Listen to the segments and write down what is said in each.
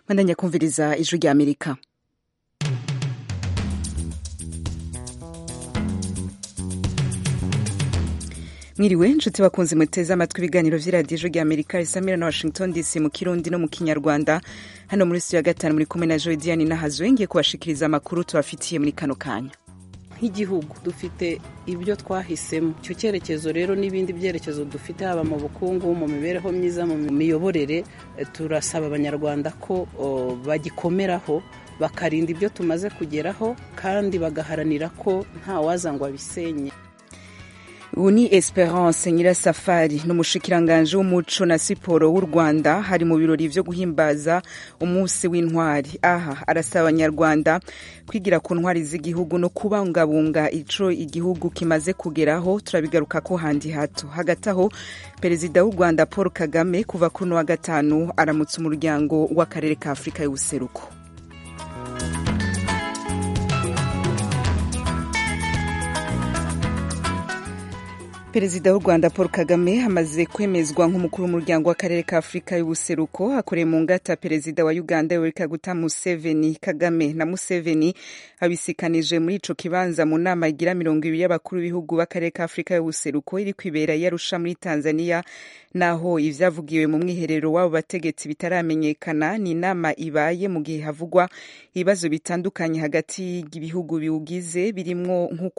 bandanya kumviriza ijwi rya amerika mwiriwe nshuti bakunze muteze amatwi ibiganiro vy'iradiyo ijwi rya amerika risamira na washington dc mu kirundi no mu kinyarwanda hano muri studio ya gatanu muri kumwe na joy diane nahazwe ngiye kubashikiriza amakuru tubafitiye muri kano kanya nk'igihugu dufite ibyo twahisemo icyo cyerekezo rero n'ibindi byerekezo dufite haba mu bukungu mu mibereho myiza mu miyoborere turasaba abanyarwanda ko bagikomeraho bakarinda ibyo tumaze kugeraho kandi bagaharanira ko nta waza ngo abisenye ubu ni esperance nyirasafari ni umushikiranganji w'umuco na siporo w'u rwanda hari mu birori vyo guhimbaza umunsi w'intwari aha arasaba abanyarwanda kwigira ku ntwari z'igihugu no kubungabunga ico igihugu kimaze kugeraho turabigaruka ko handi hato hagati aho perezida w'u rwanda paul kagame kuva kuri uno wa gatanu aramutse umuryango w'akarere ka afurika y'ubuseruko perezida w'u rwanda paul kagame amaze kwemezwa nk'umukuru w'umuryango w'akarere ka afurika y'ubuseruko akoreye mu ngata perezida wa uganda yoweri kaguta museveni kagame na museveni abisikanije muri ico kibanza mu nama igira mirongo ibiri y'abakuru b'ibihugu b'akarere ka afurika y'ubuseruko iri kwibera yarusha muri tanzania naho ivyavugiwe mu mwiherero w'abo bategetsi bitaramenyekana ni inama ibaye mu gihe havugwa ibibazo bitandukanye hagati y'ibihugu biwugize birimwo nko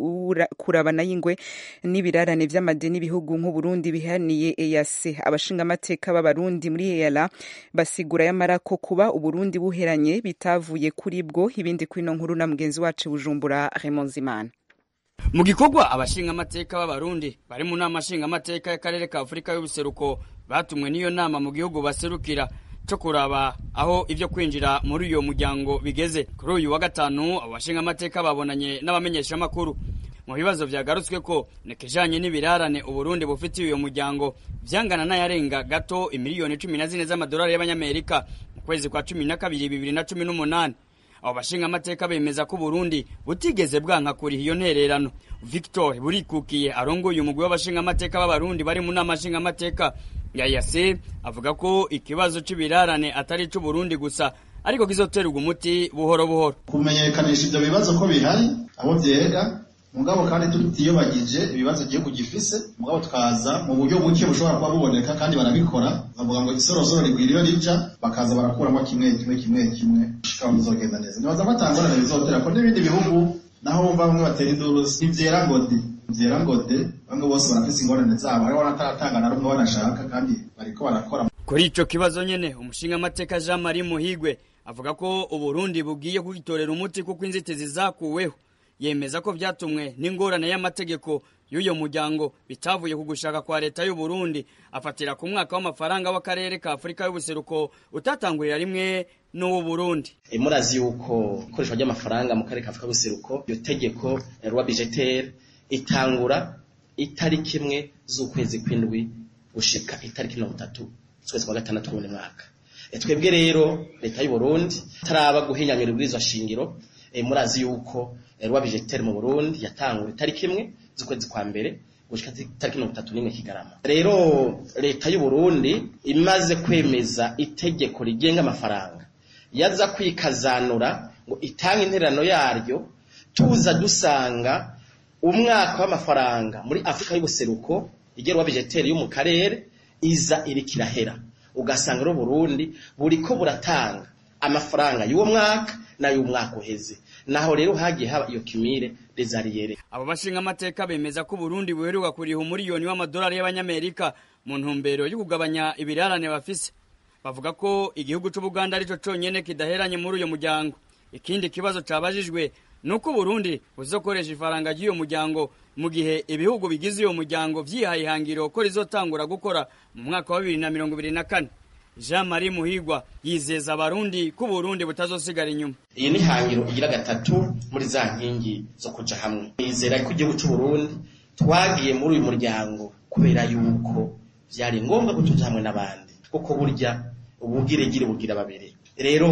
kurabana y'ingwe n'ibirarane vy'amadeni ibihugu nk'uburundi bihaniye EAC abashingamateka b'abarundi muri EALA basigura yamara ko kuba uburundi buheranye bitavuye kuri bwo ibindi kwino nkuru na mugenzi wacu bujumbura Raymond Zimana mu gikorwa abashingamateka b'abarundi bari mu nama nshingamateka y'akarere ka afurika y'ubuseruko batumwe n'iyo nama mu gihugu baserukira cyo kuraba aho ibyo kwinjira muri uyo muryango bigeze kuri uyu wa gatanu abo bashingamateka babonanye n'abamenyeshamakuru mu bibazo vyagarutswe ko nekejanye n'ibirarane uburundi bufitiye uyo muryango vyangana n'ayarenga gato imiliyoni cumi na zine z'amadolari y'abanyamerika mu kwezi kwa cumi na kabiri bibiri na cumi n'umunani abo bashingamateka bemeza ko uburundi butigeze bwanka kuriha iyo ntererano victor burikukiye arongoye umugwi w'abashingamateka b'abarundi bari mu nama nshingamateka ya yase avuga ko ikibazo c'ibirarane atari ic'uburundi gusa ariko kizoterwa umuti buhoro buhoro kumenyekanisha ivyo bibazo ko bihari abo vyega mugabo kandi tutiyobagije ibibazo igihugu gifise mugabo tukaza mu buryo buke bushobora kuba buboneka kandi barabikora bavuga ngo isorosoro rigwira iyo rija bakaza barakuramo kimwe kimwe kimwe kimwe shikaho bizogenda neza nibaza ko atangorane bizotera ko n'ibindi bihugu naho bumva bamwe batera induru ntivyera ngo de vyera ngo de bamwe bose barafise ingorane zabo hariho n'ataratanga na rumwe banashaka kandi bariko barakora kuri ico kibazo nyene umushingamateka Jean Marie Muhigwe avuga ko uburundi bugiye kugitorera umuti kuko inzitizi zakuweho yemeza ko vyatumwe n'ingorane y'amategeko y'uyo muryango bitavuye ku gushaka kwa leta y'u Burundi afatira ku mwaka w'amafaranga w'akarere ka Afurika y'ubuseruko utatangurira rimwe n'uwo Burundi e murazi yuko ikoreshwa ry'amafaranga mu karere ka Afurika y'ubuseruko iyo tegeko rwa budgetaire itangura itariki imwe z'ukwezi kw'indwi gushika itariki mirongo itatu z'ukwezi kwa gatandatu w'uyu mwaka e twebwe rero leta y'u Burundi taraba guhinyanyura ibwirizwa shingiro e murazi yuko rwa budgetaire mu Burundi yatangura itariki imwe z'ukwezi kwa mbere gushika itariki mirongo itatu n'imwe Kigarama rero leta y'u Burundi imaze kwemeza itegeko rigenga amafaranga yaza kwikazanura ngo itange intererano yaryo tuza dusanga umwaka w'amafaranga muri Afrika y'ubuseruko igerwa budgetaire yo mu karere iza irikirahera ugasanga rero Burundi buriko buratanga amafaranga y'uwo mwaka n'ay'umwaka uheze naho rero hagiye haba iyo kimire desariyere abo bashinga amateka bemeza ko Burundi buheruka kuriha umuriyoni w'amadolari y'abanyamerika mu ntumbero yo kugabanya ibirarane bafise bavuga ko igihugu c'Ubuganda arico conyene kidaheranye muri uyo muryango ikindi kibazo cabajijwe nuko Burundi buzokoresha ifaranga ry'uyo muryango mu gihe ibihugu bigize uyo muryango vyihaye ihangiro ko rizotangura gukora mu mwaka wa bibiri na mirongo ibiri na kane Jean Marie Muhigwa yizeza abarundi ko Burundi butazosigara inyuma. Iyi ni hangiro igira gatatu muri za nkingi zo kuja hamwe. Yizera ko igihugu c'u Burundi twagiye muri uyu muryango kubera yuko vyari ngombwa ko tuja hamwe n'abandi. Kuko burya ubugiregire bugira babiri. Rero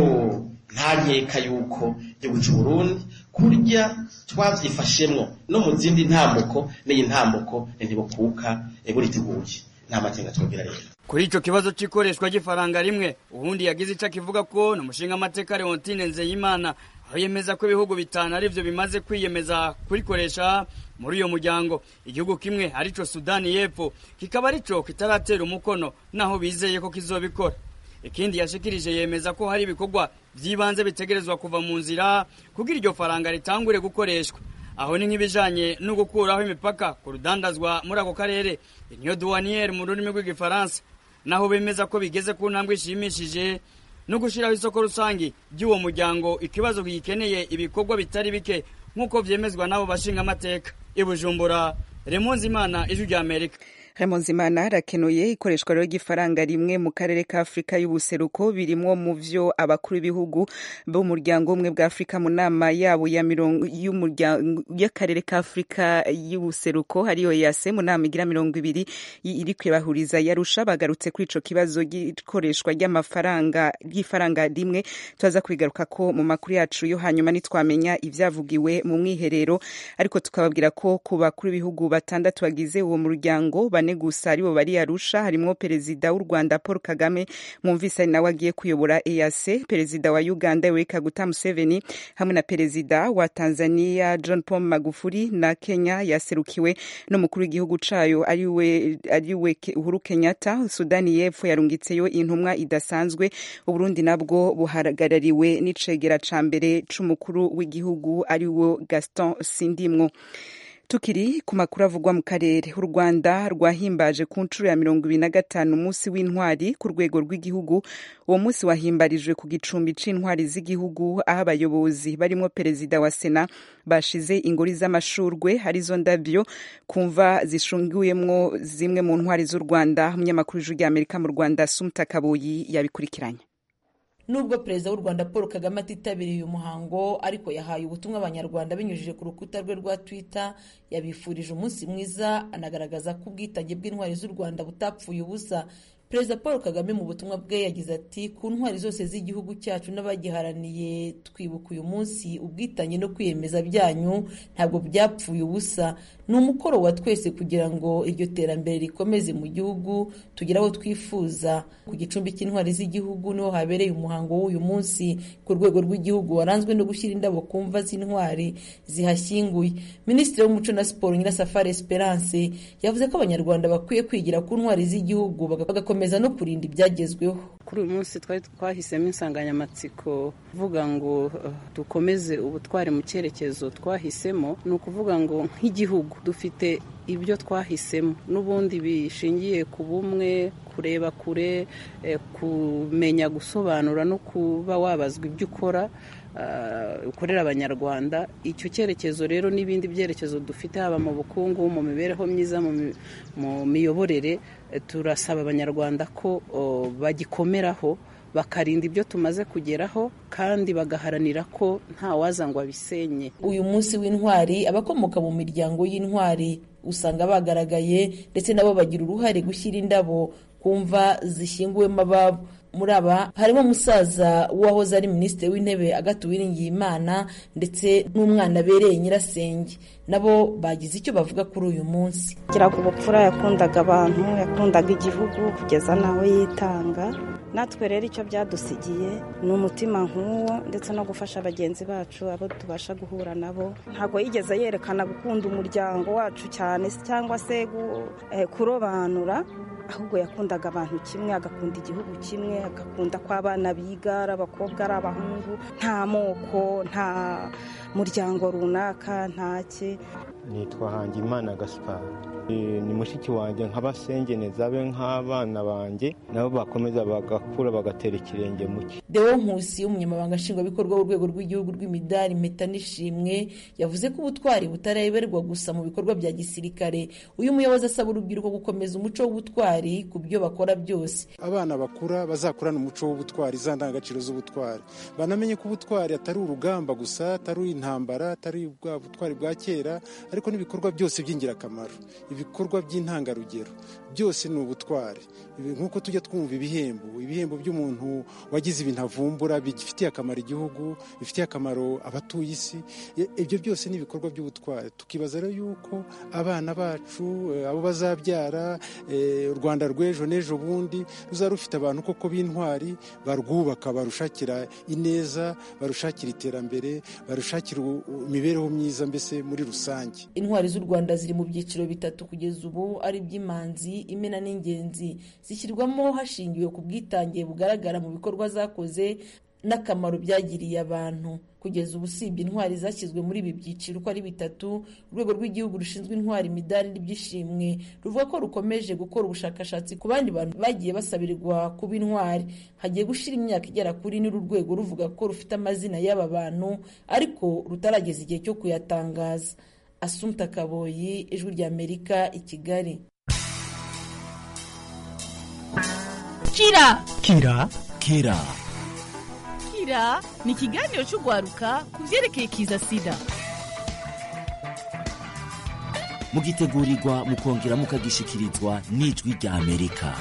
nta nkeka yuko igihugu c'u Burundi kurya twavyifashemwo no mu zindi ntambuko n'iyi ntambuko ntibukuka buriteguye. nta makenga twogira rero kuri ico kibazo c'ikoreshwa ry'ifaranga rimwe ubundi yagize ico akivuga ko n'umushinga amateka Leontine Nzeyimana aho yemeza ko ibihugu bitanu arivyo bimaze kwiyemeza kurikoresha muri uyo muryango igihugu kimwe arico Sudani y'Epfo kikaba arico kitaratera umukono naho bizeye ko kizobikora ikindi yashikirije yemeza ko hari ibikorwa by'ibanze bitegerezwa kuva mu nzira kugira iryo faranga ritangure gukoreshwa aho ni nk'ibijanye no gukuraho imipaka ku rudandazwa muri ako karere niyo douanière mu rurimi rw'igifaransa naho bemeza ko bigeze ku ntambwe ishimishije no gushiraho isoko rusangi ry'uwo muryango ikibazo gikeneye ibikorwa bitari bike nk'uko vyemezwa n'abo bashinga amateka i Bujumbura Remonzi Imana ijwi rya Amerika Remonzimana arakenuye ikoreshwa rero ry'ifaranga rimwe mu karere ka Afurika y'ubuseruko birimwo mu vyo abakuru b'ibihugu b'umuryango umwe bwa Afurika mu nama yabo ya mirongo y'umuryango y'akarere ka Afurika y'ubuseruko hariyo yase mu nama igira mirongo ibiri iri kwibahuriza yarusha bagarutse kuri ico kibazo gikoreshwa ry'amafaranga ry'ifaranga rimwe tuza kubigaruka ko mu makuru yacu yo hanyuma nitwamenya ivyavugiwe mu mwiherero ariko tukababwira ko ku bakuru b'ibihugu batandatu bagize uwo muryango bane gusa aribo bari Arusha harimwo perezida w'u Rwanda Paul Kagame mwumvise ari nawe agiye kuyobora EAC perezida wa Uganda Yoweri Kaguta Museveni hamwe na perezida wa Tanzania John Paul Magufuli na Kenya yaserukiwe n'umukuru w'igihugu cayo ariwe ariwe Uhuru Kenyatta Sudani y'Epfo yarungitseyo intumwa idasanzwe Uburundi nabwo buhagarariwe n'icegera ca mbere c'umukuru w'igihugu ariwo Gaston Sindimwo tukiri ku makuru avugwa mu karere u rwanda rwahimbaje ku nshuro ya mirongo ibiri na gatanu umunsi w'intwari ku rwego rw'igihugu uwo munsi wahimbarijwe ku gicumbi c'intwari z'igihugu aho abayobozi barimo perezida wa sena bashize ingori z'amashurwe arizo ndavyo kumva zishunguyemwo zimwe mu ntwari z'u rwanda umunyamakuru w'ijwi ry'amerika mu rwanda sumta kaboyi yabikurikiranye nubwo perezida w'u rwanda paul kagame atitabiriye uyu muhango ariko yahaye ubutumwa abanyarwanda binyujije ku rukuta rwe rwa twitter yabifurije umunsi mwiza anagaragaza ko ubwitange bw'intwari z'u rwanda butapfuye ubusa perezida paul kagame mu butumwa bwe yagize ati ku ntwari zose z'igihugu cyacu n'abagiharaniye twibuka uyu munsi ubwitange no kwiyemeza byanyu ntabwo byapfuye ubusa ni umukoro wa twese kugira ngo iryo terambere rikomeze mu gihugu tugere aho twifuza ku gicumbi cy'intwari z'igihugu niho habereye umuhango w'uyu munsi ku rwego rw'igihugu waranzwe no gushyira indabo ku mva z'intwari zihashyinguye minisitiri w'umuco na siporo nyirasafari esperance yavuze ko abanyarwanda bakwiye kwigira ku ntwari z'igihugu bagakomeza no kurinda ibyagezweho kuri uyu munsi twari twahisemo insanganyamatsiko uvuga ngo dukomeze ubutwari mu cyerekezo twahisemo ni ukuvuga ngo nk'igihugu dufite ibyo twahisemo n'ubundi bishingiye ku bumwe kureba kure kumenya gusobanura no kuba wabazwa ibyo ukora ukorera abanyarwanda icyo cyerekezo rero n'ibindi byerekezo dufite haba mu bukungu mu mibereho myiza mu miyoborere turasaba abanyarwanda ko bagikomeraho bakarinda ibyo tumaze kugeraho kandi bagaharanira ko nta waza ngo abisenye uyu munsi w'intwari abakomoka mu miryango y'intwari usanga bagaragaye ndetse nabo bagira uruhare gushyira indabo ku mva zishyinguwemo ababo muri aba harimo umusaza w'uwahoze ari minisitiri w'intebe agatu Uwiringiyimana ndetse n'umwana abereye nyirasenge nabo bagize icyo bavuga kuri uyu munsi agira ubupfura yakundaga abantu yakundaga igihugu kugeza n'aho yitanga natwe rero icyo byadusigiye ni umutima nk'uwo ndetse no gufasha bagenzi bacu abo tubasha guhura nabo ntabwo yigeze yerekana gukunda umuryango wacu cyane cyangwa se kurobanura ahubwo yakundaga abantu kimwe agakunda igihugu kimwe agakunda ko abana biga ari abakobwa ari abahungu nta moko nta muryango runaka ntake nitwa hangimana gaspari ni mushiki wanjye nk'abasengeneza be nk'abana banjye nabo bakomeza bagakura bagatera ikirenge mu cye deo nkusi umunyamabanga nshingwabikorwa w'urwego rw'igihugu rw'imidari impeta n'ishimwe yavuze ko ubutwari butareberwa gusa mu bikorwa bya gisirikare uyu muyobozi asaba urubyiruko gukomeza umuco w'ubutwari ku byo bakora byose abana bakura bazakurana umuco w'ubutwari za ndangagaciro z'ubutwari banamenye ko ubutwari atari urugamba gusa atari intambara atari bwa butwari bwa kera ariko n'ibikorwa byose by'ingirakamaro ibikorwa by'intangarugero byose ni ubutwari nk'uko tujya twumva ibihembo ibihembo by'umuntu wagize ibintu avumbura bifitiye akamaro igihugu bifitiye akamaro abatuye isi ibyo byose ni ibikorwa by'ubutwari tukibaza rero yuko abana bacu abo bazabyara u rwanda rw'ejo n'ejo bundi ruzaba rufite abantu koko b'intwari barwubaka barushakira ineza barushakira iterambere barushakira imibereho myiza mbese muri rusange intwari z'u rwanda ziri mu byiciro bitatu kugeza ubu ari iby'imanzi imena n'ingenzi zishyirwamo hashingiwe ku bwitange bugaragara mu bikorwa zakoze n'akamaro byagiriye abantu kugeza ubu usibye intwari zashyizwe muri ibi byiciro uko ari bitatu urwego rw'igihugu rushinzwe intwari imidari n'ibyishimwe ruvuga ko rukomeje gukora ubushakashatsi ku bandi bantu bagiye basabirirwa kuba intwari hagiye gushyira imyaka igera kuri n'uru rwego ruvuga ko rufite amazina y'aba bantu ariko rutarageza igihe cyo kuyatangaza asumta kaboyi ijwi ry'amerika i kigali kira kira kira kira ni ikiganiro cy'urwaruka ku byerekeye kiza sida mugitegurirwa mukongera mukagishikirizwa n'ijwi rya amerika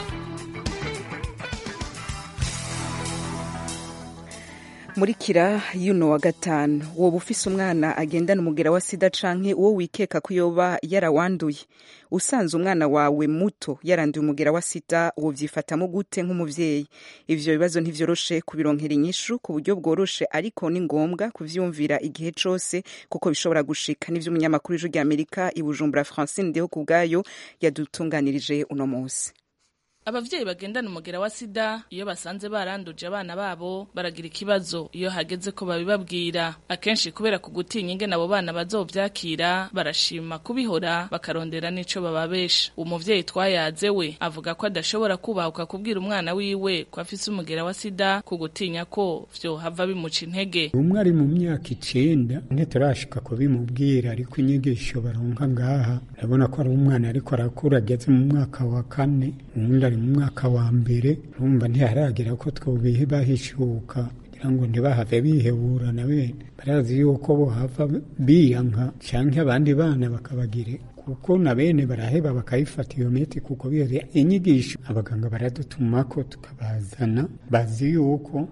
muri kira yuno wa gatanu woba ufise umwana agendana umugera wa sida canke uwo wikeka ko yoba yarawanduye usanze umwana wawe muto yaranduye umugera wa sida wovyifatamo gute nk'umuvyeyi ivyo bibazo ntivyoroshe kubironkera inyishu ku buryo bworoshe ariko ni ngombwa kuvyumvira igihe cose kuko bishobora gushika nivyo umunyamakuru w'ijwi rya amerika i bujumbura francine ndeho ku bwayo yadutunganirije uno munsi abavyeyi bagendana umugera wa sida iyo basanze baranduje abana babo baragira ikibazo iyo hageze ko babibabwira akenshi kubera ku gutinya ingene abo bana bazovyakira barashima kubihora bakarondera n'ico bababesha umuvyeyi twayaze we avuga ko adashobora kubahuka kubwira umwana wiwe ko afise umugera wa sida ku gutinya ko vyohava bimuca intege umwe ari mu myaka icenda ntiturashika kubimubwira ariko inyigisho baronka ngaha urabona ko ari umwana ariko arakura ageze mu mwaka wa kane uwundi ari mu mwaka wa mbere urumva ntiharagira ko twobihe bahishuka kugira ngo ntibahave bihebura na bene barazi yuko bohava biyanka canke abandi bana bakabagire kuko na bene baraheba bakayifata iyo miti kuko bihere inyigisho abaganga baradutumako tukabazana bazi yuko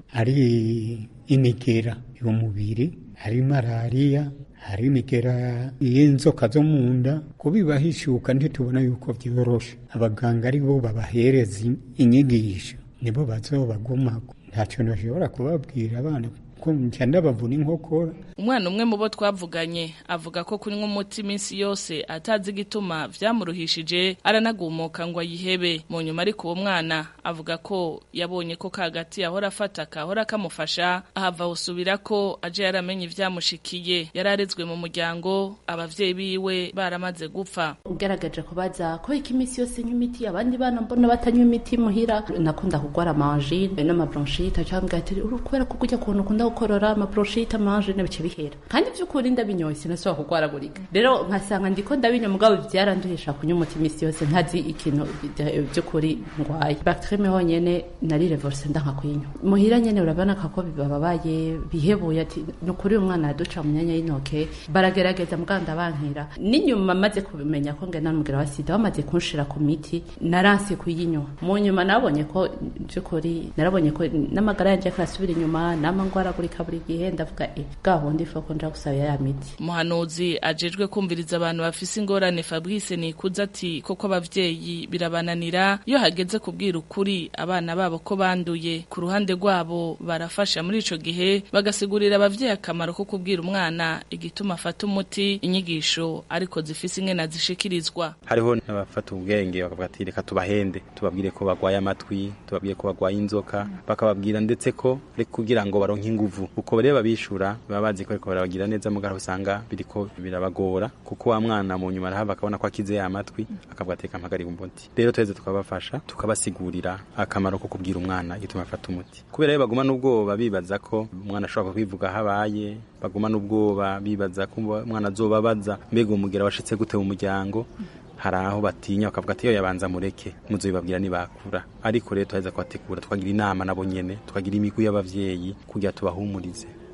ari imigera y'umubiri ari malariya hari imigera y'inzoka zo mu nda kubibahishuka ntitubona yuko vyoroshe abaganga ari bo babahereza inyigisho nibo bazobagumako ntacyo nashobora kubabwira abana ko nca ndabavuna inkokora umwana umwe mu bo twavuganye avuga ko kunywa umuti iminsi yose atazi igituma vyamuruhishije aranagumuka ngo ayihebe mu nyuma ariko uwo mwana avuga ko yabonye ko kagati yahora afata kahora kamufasha ahava usubira ko aje yaramenye ivyamushikiye yararezwe mu muryango abavyeyi biwe baramaze gupfa ugaragaje kubaza ko iki iminsi yose nywa imiti abandi bana mbona batanywa imiti muhira nakunda kugwara amangine n'amabronchite cyangwa ati kubera ko kujya kuntu ukunda gukorora amabronchite amangine bice bihera kandi by'ukuri ndabinyoye sinasubira kugwaragurika rero nkasanga ndiko ndabinywa mugabo byaranduhisha kunywa umuti iminsi yose ntazi ikintu by'ukuri ngwaye bactrie honyene nari reverse ndanka kuyinywa muhira nyene urabona ko bibabaye bihebuye ati nukuri uyu mwana yaduca mu myanya y'intoke baragerageza muganda bankira n'inyuma maze kubimenya ko ngena n'umugera wa sida bamaze kunshira ku miti naranse kuyinywa mu nyuma nabonye ko by'ukuri narabonye ko n'amagara yanjye akarasubira inyuma nama ngwaragurika buri gihe ndavuga e bwa bundi foko nja gusaba ya miti umuhanuzi ajejwe kumviriza abantu bafise ingorane Fabrice nikuza ati koko abavyeyi birabananira iyo hageze kubwira ukuri abana babo ko banduye ku ruhande rwabo barafasha muri ico gihe bagasigurira abavyeyi akamaro ko kubwira umwana igituma afata umuti inyigisho ariko zifise ingene zishikirizwa hariho n'abafata ubwenge bakavuga ati reka tubahende tubabwire ko bagwaye amatwi tubabwire ko bagwaye inzoka bakababwira ndetse ko reka kugira ngo baronke inguvu uko rero babishura baba bazi ko ariko barabagira neza mugara usanga biriko birabagora kuko wa mwana mu nyuma arahava akabona ko akize ya matwi akavuga ati kampagarika umuti rero tuheze tukabafasha tukabasigurira akamaro ko kubwira umwana igituma afata umuti kubera rero baguma n'ubwoba bibaza ko umwana ashobora kwivuga habaye baguma n'ubwoba bibaza ko umwana azobabaza mbega umugera washitse gute mu muryango hari aho batinya bakavuga ati iyo yabanza mureke muzobibabwira nibakura ariko rero tuheza kubategura tukagira inama nabo nyene tukagira imigwi y'abavyeyi kugira tubahumurize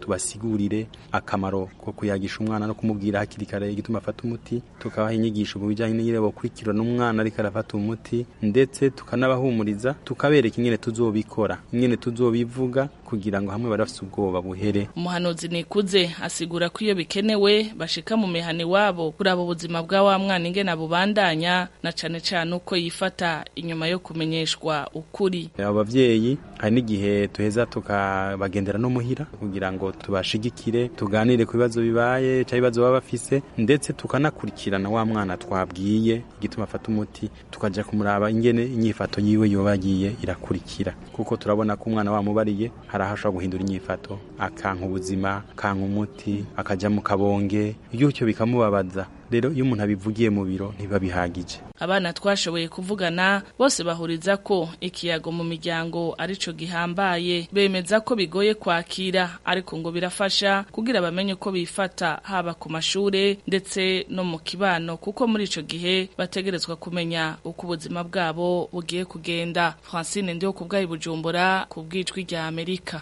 tubasigurire akamaro ko kuyagisha umwana no kumubwira hakiri kare igituma afata umuti tukabaha inyigisho mu bijyanye n'ingene bokurikirana umwana ariko arafata umuti ndetse tukanabahumuriza tukabereka ingene tuzobikora ingene tuzobivuga kugira ngo hamwe barafise ubwoba buhere umuhanuzi nikuze asigura ko iyo bikenewe bashika mu mihana iwabo kuraba ubuzima bwa wa mwana ingene abubandanya na cane cane uko yifata inyuma yo kumenyeshwa ukuri abo bavyeyi hari n'igihe tuheza tukabagendera no muhira kugira ngo tubashigikire tuganire ku bibazo bibaye cyangwa ibibazo baba bafise ndetse tukanakurikirana wa mwana twabwiye igituma afata umuti tukaja kumuraba ingene inyifato yiwe yoba yagiye irakurikira kuko turabona ko umwana wamubariye hari aho ashobora guhindura inyifato akanka ubuzima akanka umuti akaja mu kabonge ibyo bikamubabaza rero iyo umuntu abivugiye mu biro ntibiba bihagije abana twashoboye kuvugana bose bahuriza ko ikiyago mu miryango arico gihambaye bemeza ko bigoye kwakira ariko ngo birafasha kugira bamenye uko bifata haba ku mashure ndetse no mu kibano kuko muri ico gihe bategerezwa kumenya uko ubuzima bwabo bugiye kugenda Francine ndiho ku bwayi bujumbura ku bwijwi rya Amerika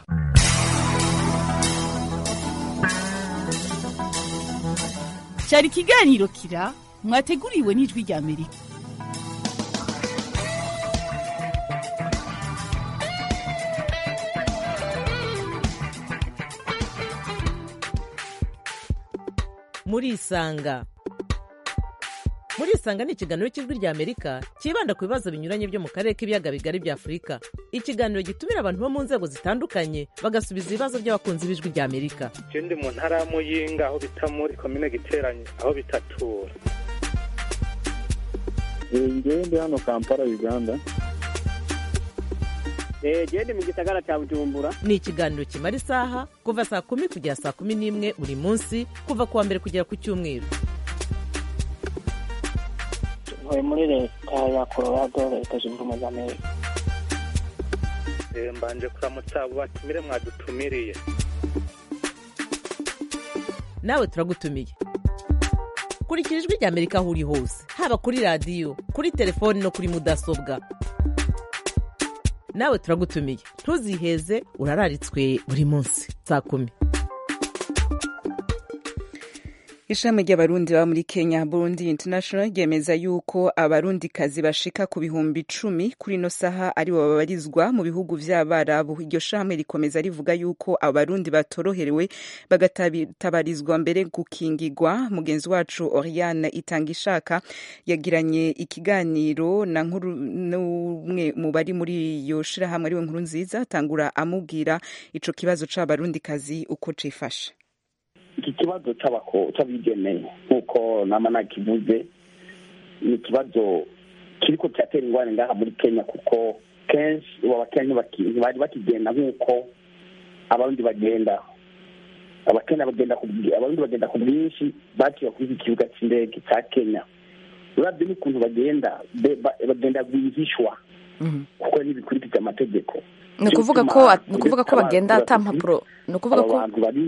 cyari ikiganiro kira mwateguriwe n'ijwi rya amerika murisanga murisanga ni ikiganiro cy'ijwi rya amerika cyibanda ku bibazo binyuranye byo mu karere k'ibiyaga bigari bya afurika ikiganiro gitumira abantu bo mu nzego zitandukanye bagasubiza ibibazo by'abakunzi b'ijwi rya amerika je ndi mu ntara ya muyinga aho bita muri komine giteranye aho bitatura ngewe ndi hano kampala uganda gende mu gisagara cya bujumbura ni ikiganiro kimara isaha kuva saa kumi kugera saa kumi n'imwe buri munsi kuva ku wa mbere kugera ku cyumweru ntuye muri leta ya colorado leta zunze ubumwe za amerika mbanje kuramutsa abo batumire mwadutumiriye nawe turagutumiye kurikira ijwi rya amerika aho uri hose haba kuri radiyo kuri telefoni no kuri mudasobwa nawe turagutumiye ntuziheze urararitswe buri munsi saa kumi ishami ry'abarundi baba muri kenya burundi international ryemeza yuko abarundikazi bashika ku bihumbi icumi kuri ino saha aribo babarizwa mu bihugu vy'abarabu iryo shami rikomeza rivuga yuko abarundi batoroherewe bagatabarizwa mbere gukingigwa mugenzi wacu oriane itanga ishaka yagiranye ikiganiro na nkuru n'umwe mu bari muri iyo shirahamwe ariwe nkuru nziza atangura amubwira ico kibazo c'abarundikazi uko cifashe iki kibazo cy'abigemeye nk'uko nama nakivuze ni ikibazo kiriko kiratera ingorane ngaha muri kenya kuko kenshi abakenya ntibari bakigenda nk'uko abarundi bagenda abakenya bagenda abarundi bagenda ku bwinshi baciye kuri iki kibuga cy'indege cya kenya urabye n'ukuntu bagenda bagenda rwihishwa kuko ntibikurikiza amategeko ni ukuvuga ko ni ukuvuga ko bagenda ata mpapuro ni ukuvuga ko abantu bari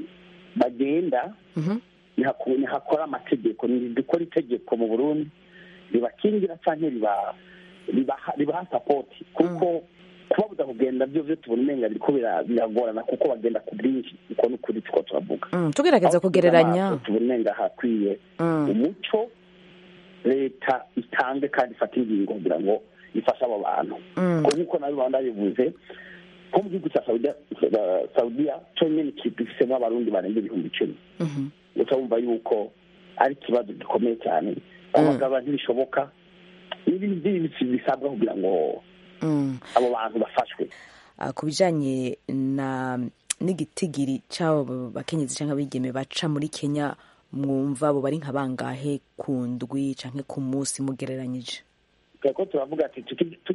bagenda ntihakora amategeko dukora itegeko mu burundi ribakingira cyangwa ribaha sapoti kuko kubabuza kugenda byo byo tubona umenga biriko biragorana kuko bagenda ku bwinshi uko ni ukuri tuko turavuga tugerageza kugereranya tubona umenga hakwiye umuco leta itange kandi ifate ingingo kugira ngo ifashe abo bantu nk'uko nabi baba ndabivuze nko mu gihugu cya saudiya cyo nyine kidufisemo abarundi barenga ibihumbi icumi gusa wumva yuko ari ikibazo gikomeye cyane abagabo ntibishoboka n'ibindi byinshi bisabwa kugira ngo abo bantu bafashwe ku bijyanye na n'igitigiri cy'abo bakenyezi cyangwa abigeme baca muri kenya mwumva abo bari nka bangahe ku ndwi cyangwa ku munsi mugereranyije ko turavuga ati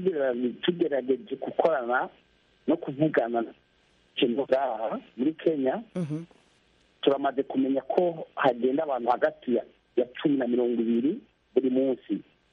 tugerageje gukorana no kuvugana ikintu ngaha muri kenya turamaze kumenya ko hagenda abantu hagati ya cumi na mirongo ibiri buri munsi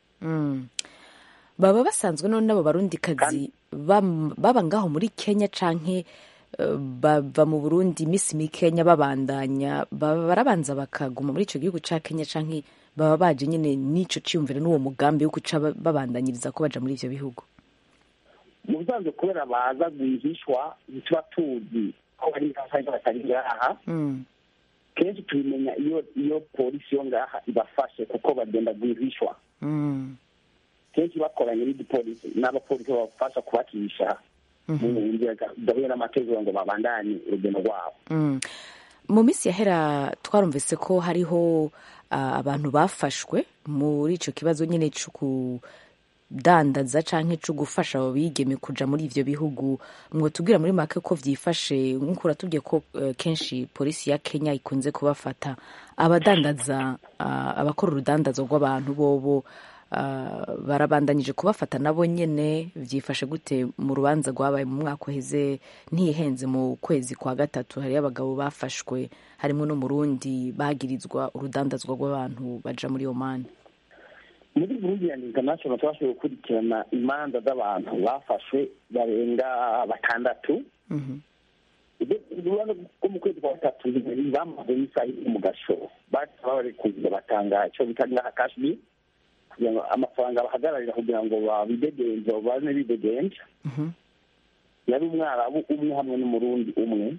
baba basanzwe none n'abo barundikazi baba ngaho muri kenya canke bava mu burundi iminsi mikenya babandanya barabanza bakaguma muri icyo gihugu cya kenya canke baba baje nyine n'ico ciyumvira n'uwo mugambi wo guca babandanyiriza ko baja muri ivyo bihugu mu bisanzwe kubera baza rwihishwa ntituba tuzi ko hari n'abasanga batari ngaha kenshi tubimenya iyo iyo polisi yo ngaha ibafashe kuko bagenda rwihishwa kenshi bakoranye n'igipolisi n'abapolisi babafasha kubakirisha mu nzira zidahuye n'amategeko ngo babandanye urugendo rwabo mu minsi yahera twarumvise ko hariho ah, abantu bafashwe muri icyo kibazo nyine cyo kudandaza cyangwa cyo gufasha abo bigeme kuja muri ivyo bihugu mwotubwira muri make ko vyifashe nk'uko uratubwiye ko eh, kenshi polisi ya kenya ikunze kubafata abadandaza ah, abakora urudandazo rw'abantu bobo ah, barabandanyije kubafata nabo nyene vyifashe gute mu rubanza rwabaye mu mwaka uheze ntihenze mu kwezi kwa gatatu hariyo abagabo bafashwe harimo n'umurundi bagirizwa urudandazwa rw'abantu baja muri omani muri burundi and international twashoboye gukurikirana imanza z'abantu bafashwe barenga batandatu urubanza rwo mu kwezi kwa gatatu bamaze n'isaha imwe mu gashoro bahita babarekuza batanga icyo bita ngaha kashmi kugira ngo amafaranga bahagararira kugira ngo babidegenze babane bidegenja yari umwarabu umwe hamwe n'umurundi umwe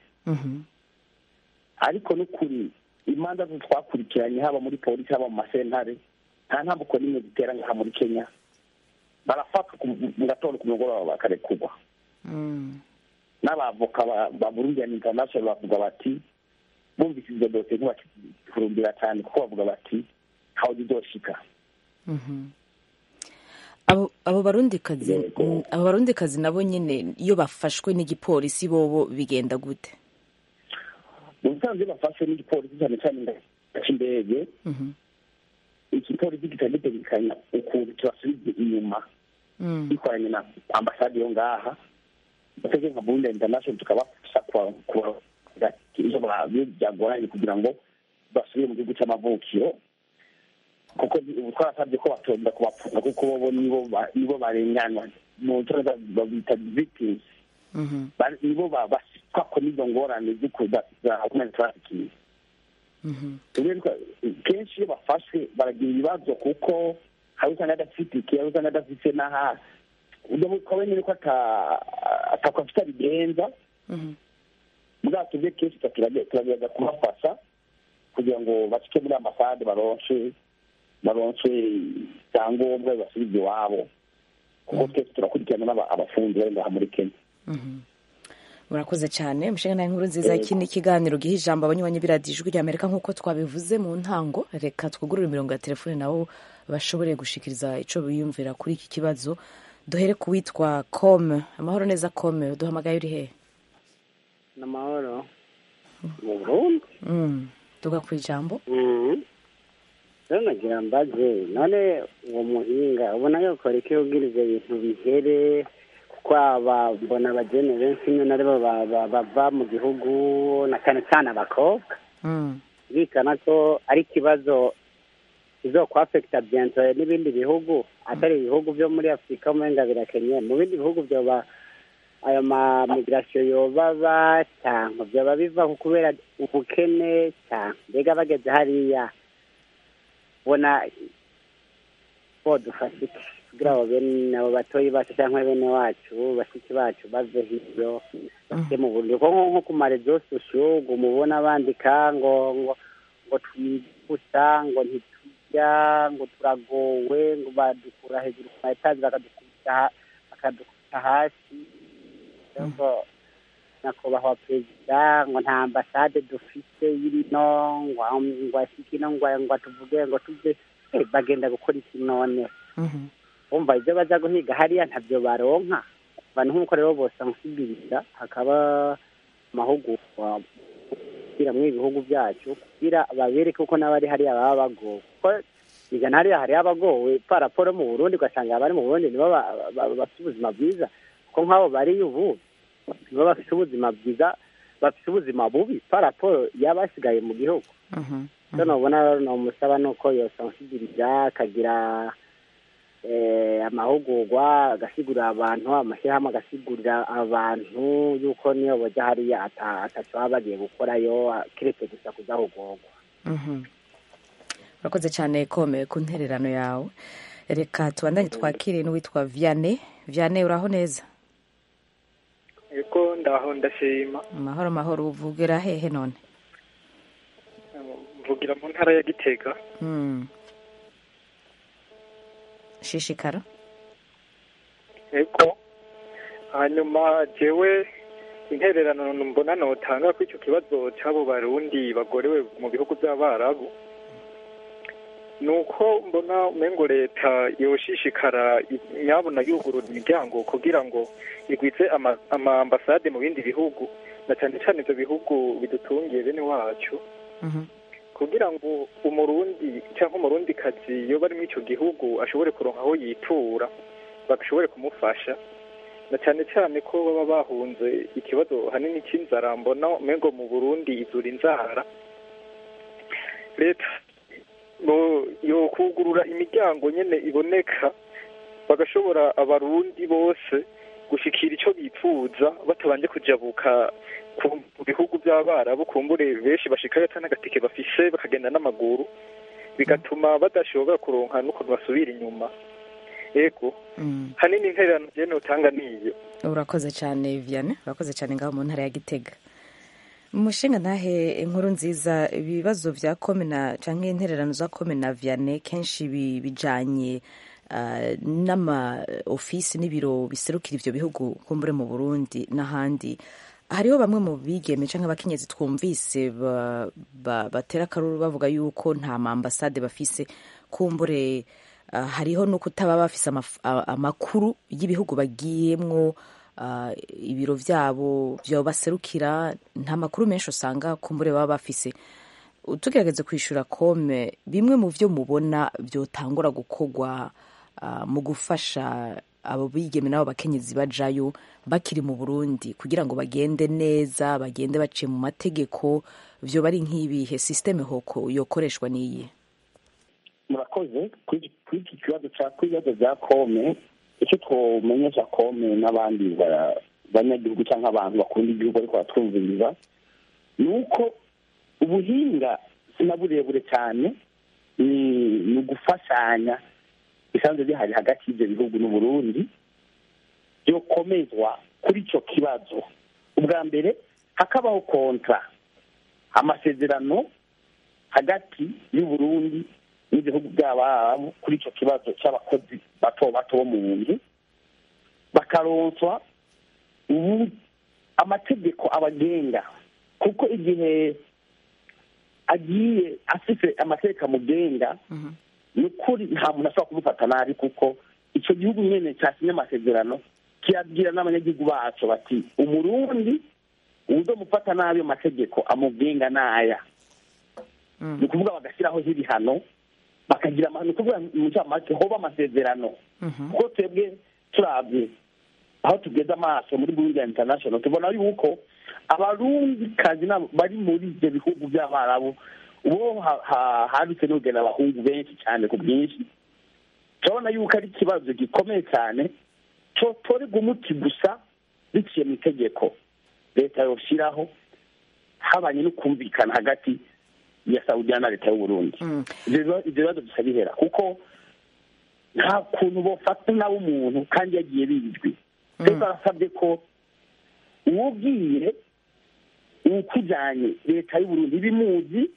ariko n'ukuri imanza zo twakurikiranye haba muri polisi haba mu masentare nta ntambuko n'imwe zitera ngaha muri kenya barafatwa ku- mu gatondo ku mugoroba bakarekurwa n'abavoka ba- ba burundi and international bavuga bati bumvise izo dosiye ntibakifurumbira cyane kuko bavuga bati ntaho zizoshika abo abo barundikazi mm, abo barundikazi nabo nyine iyo bafashwe n'igipolisi bobo bigenda gute mu busanzwe iyo bafashwe n'igipolisi cyane cyane cy'indege igipolisi gihita gitegekanya ukuntu kibasubiza inyuma gikoranye na ambasade yo ngaha batege nka burundi international tukabafasha kuba- kuba- iyo ba- iyo byagoranye kugira ngo basubire mu gihugu cy'amavukiro kuko ubu twarasabye ko batonda kubapfunga kuko bobo nibo ba- nibo barenganwa mu cyongereza babita victims Ba- nibo ba- basitwa ko n'izo ngorane z'uku- za za human trafficking Tuberwa, kenshi iyo bafashwe baragira ibibazo kuko hari usanga adafite iki hari usanga adafite n'aha ukaba nyine ko ata- atako afite abigenza bwato bwe kenshi turagerageza kubafasha kugira ngo bacike muri ambasade baronse baronse ibyangombwa bibasubize iwabo kuko twese turakurikirana n'aba- abafundi bari ngaha muri kenya murakoze cyane umushinga nawe inkuru nziza Yego. iki ni ikiganiro giha ijambo abanywanyi b'iradiyo ijwi rya amerika nk'uko twabivuze mu ntango reka twugurure imirongo ya telefone nabo bashobore gushikiriza icyo biyumvira kuri iki kibazo duhere ku witwa kome amahoro neza kome duhamagaye uri hehe ni amahoro mu burundi Mm, tuga ku ijambo rero nagira mbaze none uwo muhinga ubona yokora iki kugira ibyo bintu bihere kuko aba mbona abageni benshi rimwe na rimwe ba- ba- bava mu gihugu na cyane cyane abakobwa bikana ko ari ikibazo kizokwafekita biento n'ibindi bihugu atari ibihugu byo muri afurika umenga birakenye mu bindi bihugu byoba ayo ma migirasiyo yobaba cyangwa byaba biva ku kubera ubukene cyangwa mbega bageze hariya ubona bodufasha iki kugira ngo bene abo batoyi bacu cyangwa bene wacu bashiki bacu bave hiryo bajye mu buryo kuko nko ku marezo sosiyo ngo mubona bandika ngo ngo ngo twibusa ngo ntiturya ngo turagowe ngo badukura hejuru ku ma etaje bakadukubita ha- bakadukubita hasi ngo nyakubahwa perezida ngo nta ambasade dufite y'ino ngo ngo ashike ino ngo ngo tuvuge ngo tuve Eh, bagenda gukora iki none bumva ibyo baza guhiga hariya ntabyo baronka abantu nk'uko rero bose bamusubiriza hakaba amahugurwa kugira muri ibihugu byacu kugira babereke uko n'abari hariya baba bagowe kuko igana hariya hariya abagowe paraporo mu burundi ugasanga abari mu burundi nibo ba- ba- bafite ubuzima bwiza kuko nk'abo bari ubu nibo bafite ubuzima bwiza bafite ubuzima bubi paraporo y'abasigaye mu gihugu icyo nubona numusaba ni uko yosansibiliza akagira eh, amahugurwa agasigurira abantu amashyirahamwe agasigurira abantu yuko niyo bajya hariya ata- ataco baba bagiye gukorayo keretse gusa kudahugurwa Mhm. urakoze cyane kome ku ntererano yawe reka tubandanye twakire n'uwitwa vianney vianney uraho neza eko ndaho ndashima mahoro mahoro uvugira hehe none mvugira mu ntara ya gitega Mm. shishikara yego hanyuma jewe intererano mbona notanga ko icyo kibazo cy'abo barundi bagorewe mu bihugu by'abarabu ni uko mbona umengo leta yoshishikara nyabona yugurura imiryango kugira ngo igwize ama- ama ambasade mu bindi bihugu na cyane cyane ibyo bihugu bidutungiye bene wacu kugira ngo umurundi cyangwa umurundikazi iyo bari muri icyo gihugu ashobore kuronka aho yitura bashobore kumufasha na cyane cyane ko baba bahunze ikibazo hanini cy'inzara mbona umengo mu burundi izura inzara leta no- yo kugurura imiryango nyene iboneka bagashobora abarundi bose gushikira ico bipfuza batabanje kujabuka ku mu bihugu by'abarabu kumbure benshi bashikayo ata n'agatike bafise bakagenda n'amaguru bigatuma badashobora kuronka n'ukuntu basubira inyuma ego hanini intererano jewe notanga niyo urakoze cyane vianney urakoze cyane ngaho mu ntara ya gitega umushinga ntahe inkuru nziza ibibazo bya komena cyangwa intererano za komena vianney kenshi bi- bijanye ah, n'ama ofisi n'ibiro biserukira ivyo bihugu kumbure mu burundi n'ahandi hariho bamwe mu bigeme cyangwa abakenyezi twumvise ba- ba- batera akaruru bavuga yuko nta ma ambasade bafise kumbure ah, hariho no kutaba bafise amaf- a- amakuru y'ibihugu bagiyemwo ah, ibiro vyabo vyo baserukira nta makuru menshi usanga kumbure baba bafise tugerageze kwishura kome bimwe mu vyo mubona vyotangura gukorwa ah, mu gufasha abo bigeme n'abo bakenyezi bajayo bakiri mu burundi kugira ngo bagende neza bagende baciye mu mategeko vyoba ari nk'ibihe sisiteme hoko yokoreshwa n'iyi murakoze kuri kuri iki kibazo cya kuri ibibazo bya kome icyo twomenyesha kome n'abandi ba- banyagihugu cyangwa abantu bakunda igihugu ariko baratwumviriza ni uko ubuhinga si na burebure cyane ni ni ugufashanya bisanzwe bihari hagati y'ibyo bihugu n'uburundi byokomezwa kuri icyo kibazo ubwa mbere hakabaho kontra amasezerano hagati y'uburundi n'ibihugu by'abarabu kuri icyo kibazo cy'abakozi bato bato bo mu nzu bakaronswa ubu amategeko abagenga kuko igihe agiye afite amategeko amugenga ni ukuri nta muntu ashobora kumufata nabi kuko icyo gihugu nyine cyasinye amasezerano kiyabwira n'abanyagihugu bacu bati umurundi uzomufata nabi amategeko amugenga n'aya ni ukuvuga bagashyiraho ibihano bakagira ama- ni ukuvuga mu ncamake hoba amasezerano kuko twebwe turabye aho tugeze amaso muri burundi international tubona yuko abarundikazi n'abo bari muri ibyo bihugu by'abarabu ubu ha- ha- hadutse n'ugena abahungu benshi cyane ku bwinshi turabona yuko ari ikibazo gikomeye cyane cyotorerwa umuti gusa biciye mu itegeko leta yoshyiraho habanye no kumvikana hagati ya saudiya na leta y'uburundi ibyo biba- ibyo bibazo bisa bihera kuko nta kuntu bofata nawe umuntu kandi yagiye bizwi twese barasabye ko uwubwiye uwukujyanye leta y'uburundi ibimuzi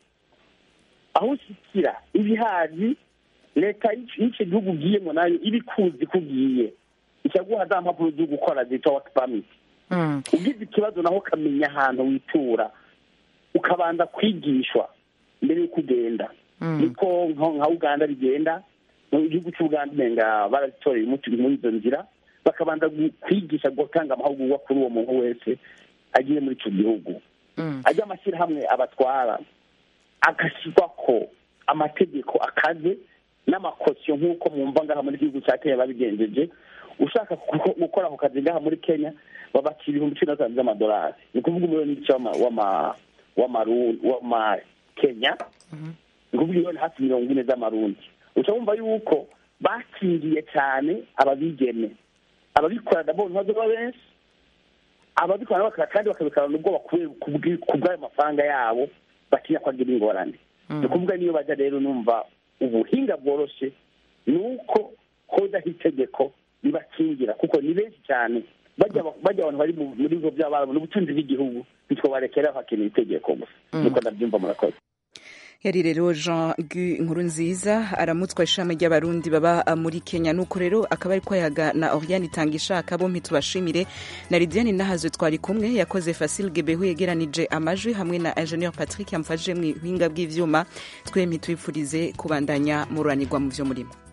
aho ushyikira ibihazi leta y'icyo y'icyo gihugu ugiyemo nayo iba ikuzi ko ugiye ikaguha za mpapuro zo gukora zitwa waki pamiti ugize ikibazo naho ukamenya ahantu witura ukabanza kwigishwa mbere y'uko ugenda niko nko- nka uganda bigenda mu gihugu cy'uganda umenga barazitoreye umuti muri izo nzira bakabanza gu- kwigisha gutanga amahugurwa kuri uwo muntu wese agiye muri icyo gihugu ajya amashyirahamwe abatwara agashyirwa ko amategeko akaze n'amakosiyo nk'uko mwumva ngaha muri gihugu cya kenya babigenjeje ushaka guko- gukora ako kazi ngaha muri kenya babakira ibihumbi cumi na bitanu by'amadolari ni ukuvuga umuriyoni n'igice w'ama- w'ama- w'amaru- w'amakenya ni ukuvuga miliyoni hafi mirongo ine z'amarundi uca wumva yuko bakingiye cyane ababigeme ababikora ndabona ntibazoba benshi ababikora bakora kandi bakabikorana ubwoba kubera- kubwi- ku bw'ayo mafaranga yabo batinya ko agira ingorane ni ukuvuga niyo bajya rero numva ubuhinga bworoshye ni uko hodaho itegeko ribakingira kuko ni benshi cyane bajya bajya abantu bari mu- muri bigo by'abarabu n'ubutunzi bw'igihugu ntitwobarekera hakenewe itegeko gusa nuko ndabyumva murakoze yari rero jean gu inkuru nziza aramutswa ishami ry'abarundi baba muri kenya nuko rero akaba ari kwayaga na oriane itanga ishaka bompi tubashimire na lidiane nahazwe twari kumwe yakoze fasil gebehu yegeranije amajwi hamwe na ingenieur patrick yamfashije mu buhinga bw'ivyuma twembi twifurize kubandanya mururanirwa mu vyo murimo